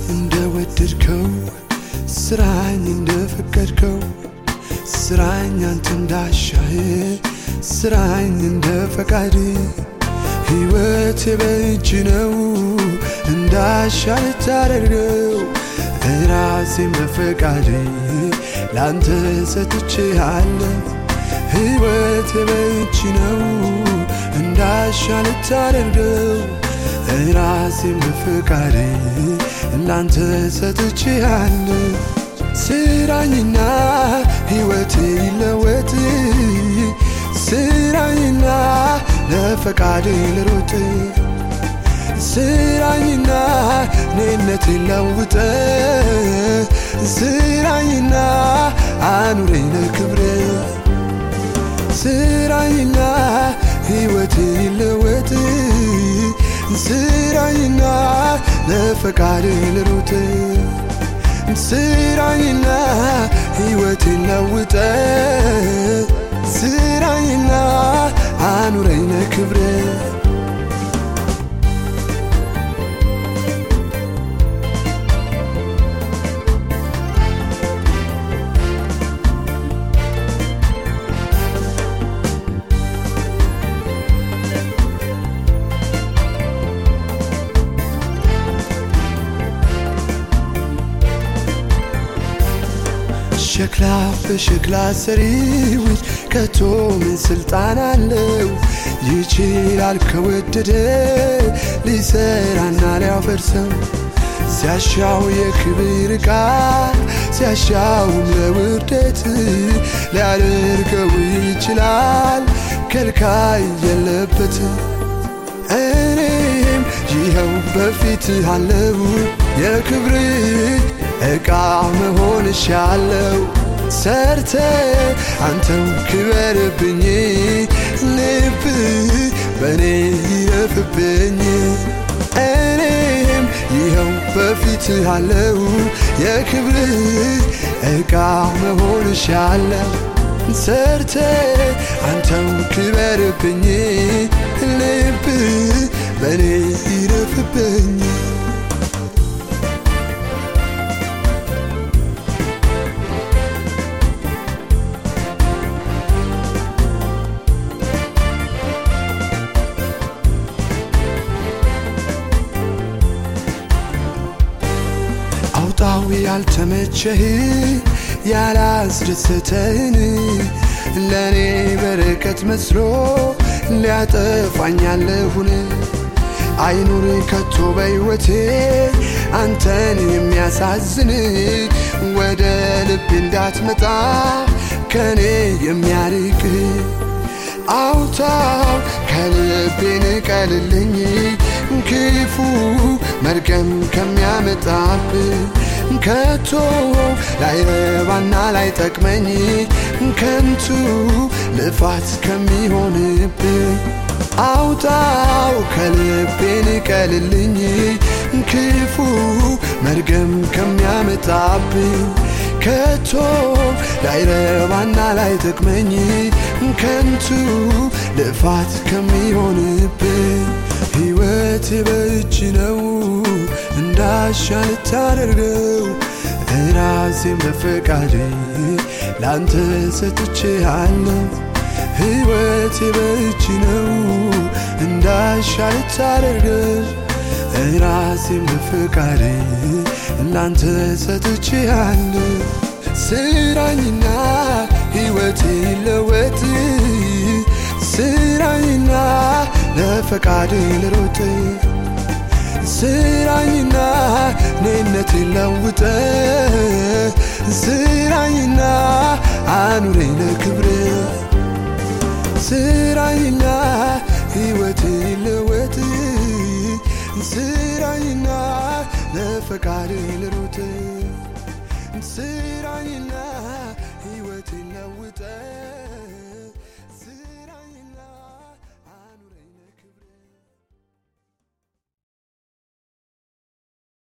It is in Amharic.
እንደወደድከው ስራኝ እንደፈቀድከው ስራኝ አንተ እንዳሻህ ስራኝ እንደ ፈቃድ ሕይወቴ በእጅ ነው እንዳሻ ልታደርገው ራሴን በፈቃድ ላንተ ሰጥቼሃለሁ ሕይወቴ በእጅ ነው እንዳሻ ልታደርገው ራሴን በፈቃድ ላንተ ሰጥቼሃለሁ ስራኝና ሕይወቴ ይለወጥ ስራኝና ለፈቃድ ልሮጥ ስራኝና እኔነት ለውጠ ስራኝና አኑረኝ ለክብረ ስራኝና ሕይወቴ ይለወጥ ስራኝና ለፈቃድ ልሮጥ ስራኝና ሕይወቴን ለውጠ ስራኝና አኑረኝ ለክብረ ሸክላ በሸክላ ሰሪዎች ከቶ ምን ስልጣን አለው? ይችላል ከወደደ ሊሰራና ሊያፈርሰው ሲያሻው የክብር ዕቃ ሲያሻውም ለውርደት ሊያደርገው ይችላል ከልካይ የለበት እኔም ይኸው በፊት አለው የክብር ዕቃ መሆን ሻለው ሰርተ አንተው ክበርብኝ ልብ በእኔ ይረፍብኝ እኔም ይኸው በፊት አለው የክብር ዕቃ መሆን ሻለው ሰርተ አንተው ክበርብኝ ልብ በእኔ ይረፍብኝ አውጣው ያልተመቸህ ያላስደሰተህን ለእኔ በረከት መስሎ ሊያጠፋኛለሁን አይኑር ከቶ በሕይወቴ አንተን የሚያሳዝን ወደ ልብ እንዳትመጣ ከኔ የሚያርቅ አውታው ከልቤ ንቀልልኝ ክፉ መርገም ከሚያመጣብ ከቶ ላይረባና ላይጠቅመኝ ከንቱ ልፋት ከሚሆንብ አውጣው ከልቤ ንቀልልኝ ክፉ መርገም ከሚያመጣብኝ ከቶ ላይረባና ላይጠቅመኝ ከንቱ ልፋት ከሚሆንብኝ ሕይወት በእጅ ነው እንዳሻ ልታደርገው ራሴን በፈቃድ ላንተ ሰጥቼሃለሁ ሕይወት በእጅ ነው እንዳሻ ልታደርገው ራሴን በፈቃድ ላንተ ሰጥቼሃለሁ ስራኝና ሕይወቴ ይለወጥ ስራኝና ለፈቃድ ልሮጥ ስራኝና እኔነት ለውጠ ስራኝና አኑረኝ ለክብር ስራኝና ሕይወቴ ለወጥ ስራኝና ለፈቃድ ልሮጥ ስራኝና ሕይወቴ ለውጠ